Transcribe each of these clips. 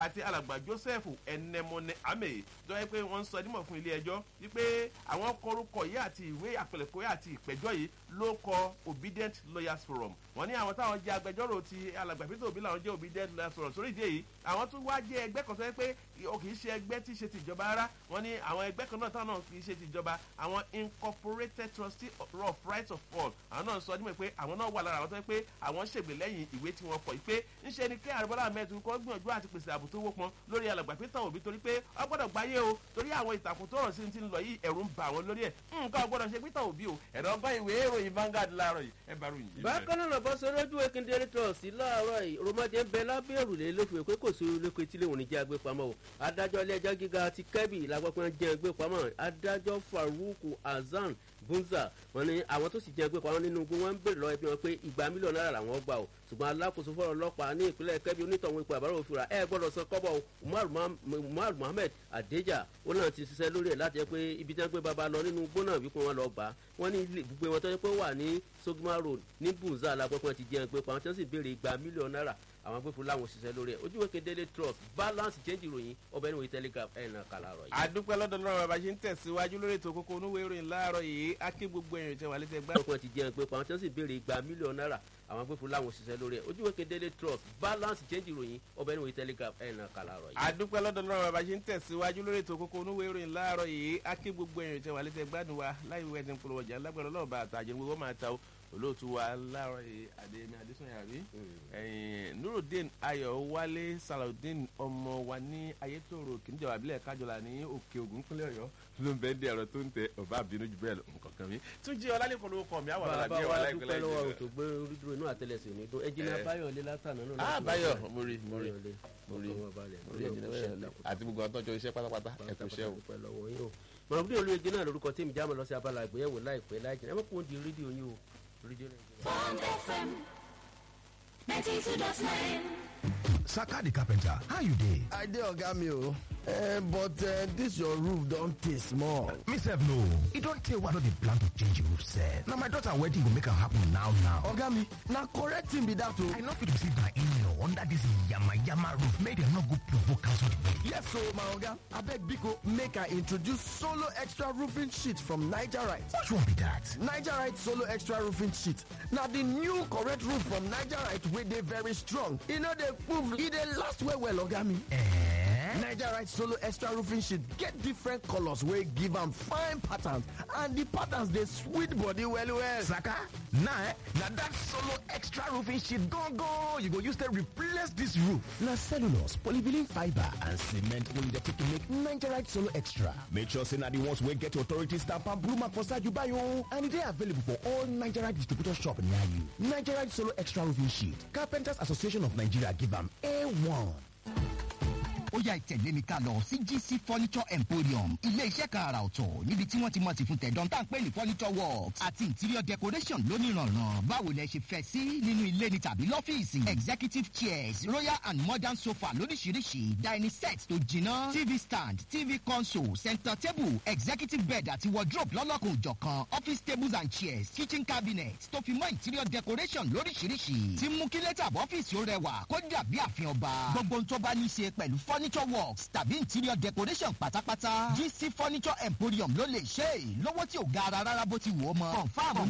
àti alàgbà joseph ẹnẹmọnẹ amẹ tó yẹ pé wọ́n ń sọ nímọ̀ fún ilé ẹjọ́ wípé àwọn kọrúkọ yìí àti ìwé àpẹlẹkọ yìí àti ìpẹ́jọ́ yìí ló kọ obedient lawyers forum wọ́n ní àwọn táwọn jẹ́ agbẹjọ́rò ti alàgbà peter obi làwọn jẹ́ obedient lawyers forum sórí ìdí èyí àwọn tó wá jẹ́ ẹgbẹ́ kan tó yẹ pé o kì í ṣe ẹgbẹ́ tí í ṣe tìjọba rárá wọ́n ní àwọn ẹgbẹ́ kan náà táwọn náà kì í ṣe tìjọba àwọn incorporated trustee of rights of all àwọn náà sọ nímọ̀ pé àwọn náà wà lára àwọn tó yẹ pé àwọn ṣègbè lẹ́yìn ìwé tí wọ́n kọ̀ yìí pé ńṣe ni kí àrùbọ́lá mẹ́tò kọ́ gbìyànjú àti pèsè ààbò tó wọ́pọn lórí alàgbà peter obi torí pé ọ gbọ́dọ̀ gbáyé o torí àwọn ìtàkùn tó rọ̀ sí ti ń lọ yìí ẹ̀rù ń bà wọ́n lórí ẹ̀ nǹkan ọgbọ́dọ̀ ṣe peter obi o ẹ̀rọ ọgbọ́n ìwé ìròyìn Vanguard láàárọ̀ yìí ẹ bá ròyìn yìí. bákan náà lọ́bọ̀ sọ lójú ekindere trust láàárọ̀ yìí rọmọdé ń bẹ lábẹ́ òrùlé lófin pé kò sí olóko etílé òní jẹ́ agbépamọ́ o adájọ́ ilé ẹjọ́ gíga ti kẹ́bì lágbàpọ̀ jẹ́ agbépamọ́ adájọ́ faruku hasan bunza wọn ni àwọn tó sì jẹ gbé pamọ́ nínú igbó wọn ń bèrè lọ́wọ́ ẹbí wọn pé igba mílíọ̀nù náírà làwọn gbà o ṣùgbọ́n alákòóso fọ́rọ̀ ọlọ́pàá ní ìpínlẹ̀ kẹ́bí onítọ̀hún ipò àbárò òfin rà ẹ gbọ́dọ̀ san kọ́bọ̀ umar muhammed adeja ó náà ti ṣiṣẹ́ lórí ẹ̀ láti jẹ́ pé ibi tí wọ́n gbé baba lọ nínú igbó náà wípé wọ́n lọ gbà á wọ́n ní ibùgbé wọn tó yẹ pé wà ní sogma road ní bunza alágbọ́pọ̀ ti jẹun gbé pamọ́ tí wọ́n sì béèrè igba mílíọ̀nù náírà àwọn agbófinró làwọn òṣìṣẹ́ lórí ẹ̀ ojúwe kedere trust balance change ìròyìn ọbẹ̀ ní wòye telegraph ẹ̀ náà kàlà rọ̀ yìí. àdúpẹ́ lọ́dọ̀ lọ́rọ̀ bàbá ṣe ń tẹ̀síwájú lórí ètò kókó onúwé ìròyìn láàárọ̀ yìí aké gbogbo ẹ̀yìn tẹ̀ wà létí ẹgbẹ́. ọkùnrin ti jẹun pé pàwọn tí wọ́n sì béèrè igba mílíọ̀nù náírà àwọn agbófinró làwọn òṣìṣẹ́ lórí ẹ̀ ojúwe kedere trust balance change ìròyìn ọbẹ̀ ní wòye telegraph ẹ̀ náà kàlà rọ̀ yìí. àdúpẹ́ lọ́dọ̀ lọ́rọ̀ bàbá ṣe ń tẹ̀síwájú lórí ètò kókó onúwé ìròyìn láàárọ̀ yìí aké gbogbo ẹ̀yìn tẹ̀ wà létí ẹgbẹ́ wa láì wíwẹ́ ti ń polówó ọjà lágbára ọlọ́ọ̀bà àtàjẹ́ gbogbo máa ta olóòtú wa láàárọ̀ yìí adéyẹmí adésùnyà rí nurudeen ayọ̀ wálé salaudeen ọmọ wa ní ayétòrò kìnìjọba abilẹ̀ kájọlá ní òkè ògùn kúnlẹ̀ ọ̀yọ́ ló ń bẹ́ẹ̀ dé ẹ̀rọ tó ń tẹ ọba àbínú jù bẹ́ẹ̀ lọ nǹkan kan mi tún jí ọlálẹ́kọ̀ọ́ ló kọ́ mi àwọn ọ̀la bí ẹwà láìpẹ́ bàbá wa dúpẹ́ lọ́wọ́ òtò gbé orídúró inú àtẹlẹsẹ̀ òní dún ẹjìnà báyọ̀ lé látàná náà. ah báyọ̀ mo rí mo rí mo rí mo rí àti gbogbo àtọ́jọ iṣẹ́ pátápátá ẹ kú iṣẹ́ o. mọ̀rọ̀bí olóyege náà lórúkọ tí mi já mọ́ lọ sí abala ìgbéyàwó láìpẹ́ láìjìnà ẹ má kó di rédíò yín o rédíò nàìjíríà. Bond FM 92.9. Saka the carpenter, how you dey? I dey oga mi o. Uh, but uh, this your roof don tey small. Me sef no. E don tey wey I don dey plan to change the roof sef. Na my daughter wedding go make am happen now now. Oga mi, na correct thing be that o. I no fit receive my in-law under this yama yama roof make dem no go provoke cancel the wedding. Yes o, my oga. Abeg biko make I introduce Solo Extra Roofing Sheet from Nigerite. Which one be that? Nigerite Solo Extra Roofing Sheet na the new correct roof from Nigerite wey dey very strong. E no dey move, e dey last well well oga mi. Eh? Nigerite Solo Extra Roofing Sheet get different colors wey give am fine patterns and the patterns dey sweet body well well. Saka, na eh, na that solo extra roofing sheet gangan you go use take replace this roof. Na cellulose, polyvinyl fibre and cement wey you dey take to make Nigerite Solo Extra. Make sure say na the ones wey get authority stamp and blue mark for side you buy o. And e dey available for all Nigerite distributor shop near you. Nigerite Solo Extra Roofing Sheet. Carpenters Association of Nigeria give am A1. ó yá ìtẹ̀lé mi ká lọ sí gc furniture emporium ilé iṣẹ́ kan àrà ọ̀tọ̀ níbi tí wọ́n ti mọ̀ sí fún tẹ̀dán tá à ń pè ní furniture works àti interior decoration lónìrànràn báwo lẹ ṣe fẹ́ sí nínú ilé ni tàbí lọ́fíìsì executive chairs royal and modern sofa lóríṣiríṣi dining set tó jiná tv stand tv console center table executive bed àti wardrobe lọ́lọ́kùn òjọ̀kan office tables and chairs kitchen cabinet tó fi mọ́ interior decoration lóríṣiríṣi tí mú kí lẹ́tà ọ́fíìsì ó rẹwà kó dàbí àfihàn ọba gbogbo ohun tó bá ní í ṣe pẹ̀lú furniture works tàbí interior decoration pátápátá gc furniture emporium ló lè ṣe é lówó tí ò ga ara rárá bó ti wù ó mọ confam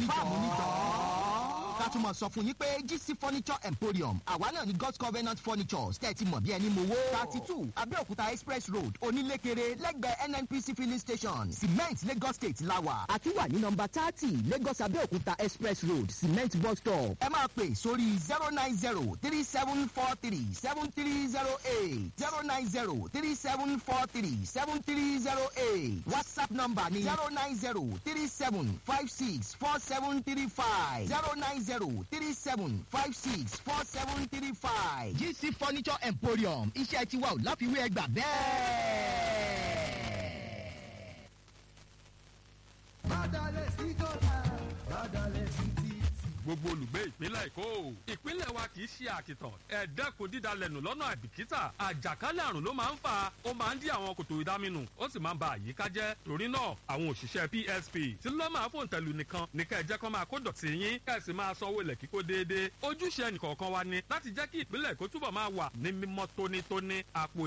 oníjọ́ ká tún mọ̀ sọ fún yín pé gc furniture emporium àwa náà ní god's covenant furnitures tẹ́tí mọ̀ bí ẹni mowó thirty two abẹ́òkúta express road onílékeré lẹ́gbẹ̀ẹ́ nnpc filling station cement lagos state lawa àti wà ní nọmba thirty lagos abẹ́òkúta express road cement bus stop ẹ máa pè sórí zero nine zero three seven four three seven three zero eight zero nine zero three seven four three seven three zero eight whatsapp number ni zero nine zero three seven five six four seven three five zero nine zero three seven five six four seven three five gc furniture emporium iṣẹ́ tiwa ò láfiwé ẹgbà bẹ́ẹ̀. gbogbo olùgbé ìpínlẹ̀ èkó ìpínlẹ̀ wa kì í ṣe àkìtàn ẹ̀ẹ́dẹ́kun dídalẹ̀nù lọ́nà àbìkítà àjàkálẹ̀ àrùn ló máa ń fà ó máa ń dí àwọn kòtò ìdáminù ó sì máa ń ba àyíká jẹ́ torí náà àwọn òṣìṣẹ́ psp tí ló máa fòun tẹ̀lú nìkan ní kẹ́ ẹ jẹ́ kó máa kó dọ̀tí yín kẹ́ ẹ sì máa sanwó ilẹ̀ kíkó déédéé ojúṣe ẹnìkọ̀ọ̀kan wa ni láti jẹ́ kí ìpínlẹ̀ èkó túbọ̀ máa wà ní mímọ́ tónítóní àpò